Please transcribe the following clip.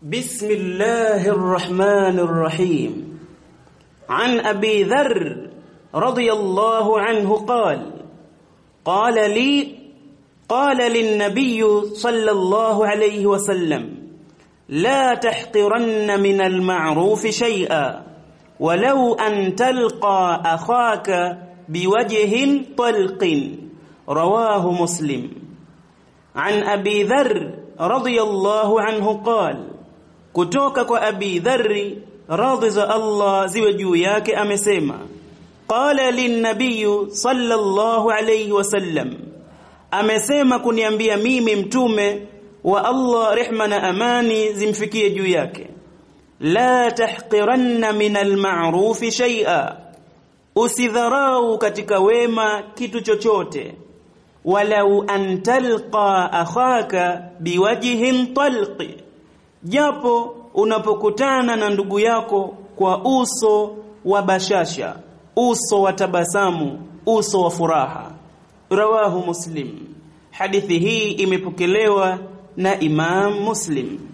بسم الله الرحمن الرحيم عن أبي ذر رضي الله عنه قال قال لي قال للنبي صلى الله عليه وسلم لا تحقرن من المعروف شيئا ولو أن تلقى أخاك بوجه طلق رواه مسلم عن أبي ذر رضي الله عنه قال kutoka kwa Abi Dharri radhi za Allah ziwe juu yake amesema qala linnabiy sallallahu alayhi wasallam amesema kuniambia mimi mtume wa Allah rehma na amani zimfikie juu yake la tahqiranna min alma'ruf shay'a usidharau katika wema kitu chochote walau an talqa akhaka biwajhin talqi japo unapokutana na ndugu yako kwa uso wa bashasha uso wa tabasamu uso wa furaha rawahu muslim hadithi hii imepokelewa na imam muslim